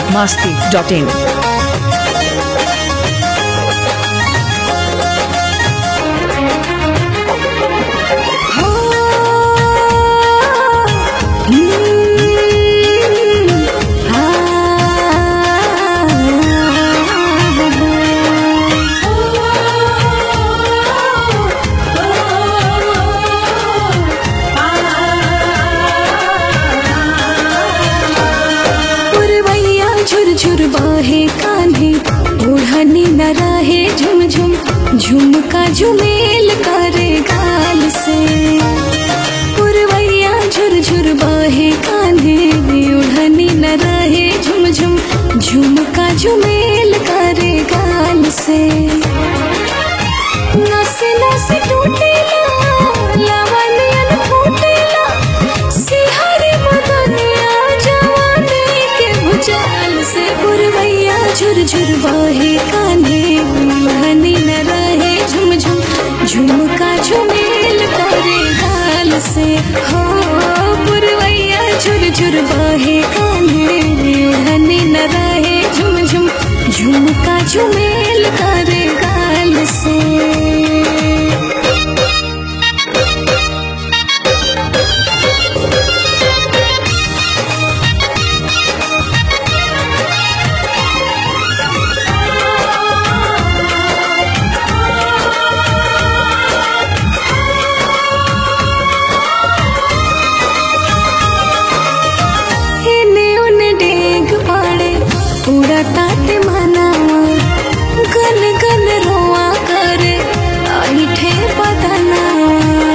masti.in. पुरवैया झुरझुर बाहे कान्हे ओढ़नी न रहे झुमझुम झुमका झुमेल करे गाल से पुरवैया झुरझुर बाहे कान्हे ओढ़नी न रहे झुमझुम झुमका झुमेल करे गाल से नसे नसे टूटेला लावनियन फूटेला सिहरी मदनिया जवानी के भुजाल से पुरवैया झुरझुर बहे कान्हे हनी न रहे झुमझुम झुमका झुमेल करे गाल से हो पुरवैया झुरझुर बहे कान्हे हनी न रहे झुमझुम झुमका झुमेल करे गाल से एने ओने डेग पाड़े पूरा ताते मनावा गन गन रोआ करे ऐठे बदनावा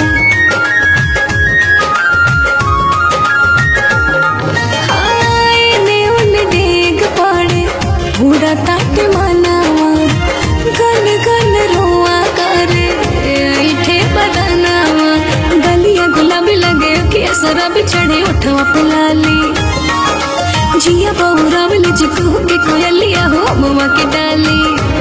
आईने ओने डेग पाड़े पूरा ताते मनावा गन गन रोआ करे ऐठे बदनावा गलिया गुलाबी लगे कि सरब चढ़े उठवा पे लाली जिया बहुरा वाली जिकू के कोयलिया हो ममा के डाली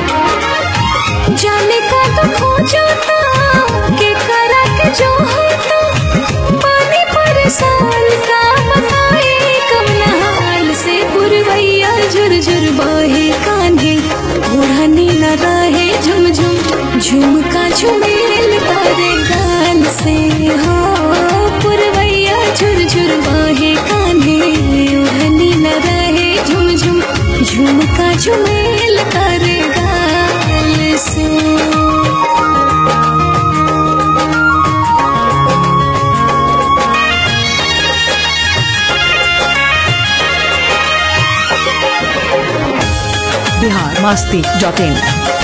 जाने का तो खो जाता के करा के जो होता पानी परेशान का बताए कम नहाल से पुरवैया झुरझुर बहे कान्हे ओढ़नी न रहे झुमझुम झुमका झुमेल करे गाल से हो पुरवैया झुरझुर बहे कान्हे ओढ़नी न रहे झुमझुम झुमका झुमेल करे गाल से Bihar masti.in.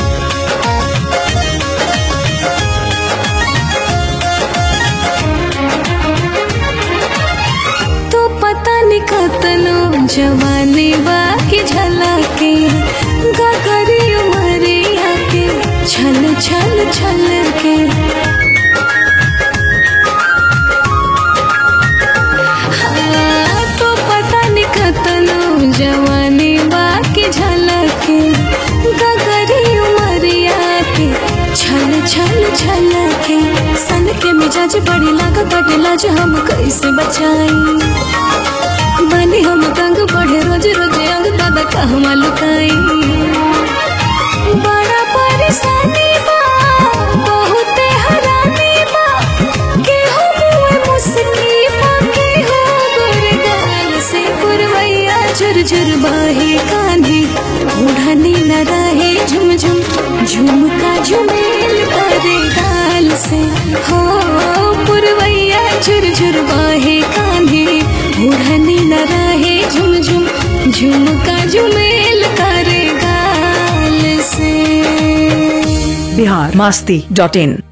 तो पता नहीं कतनो जवानी बाकी झलके गगरी उमरिया के छल छल छल के हाँ, तो पता नहीं कतनो जवानी बाकी झलके गगरी उमरिया के छल छल छल के सन के मिजाज बड़ी लागत बाटे लाज हम कैसे बचाई बनी हम तंग बढ़े रोज रोज अंग दादा कहवा लुकाई बड़ा परेशानी बा बहुते हरानी बा केहू मुए मुस्की बा केहू गुरगाल से पुरवैया झुरझुर बहे कान्हे ओढ़नी न रहे झुमझुम झुमका झुमेल करे गाल से हो पुरवैया झुरझुर बहे कान्हे ओढ़नी न रहे झुमझुम झुमका झुमेल करे गाल से Bihar masti.in.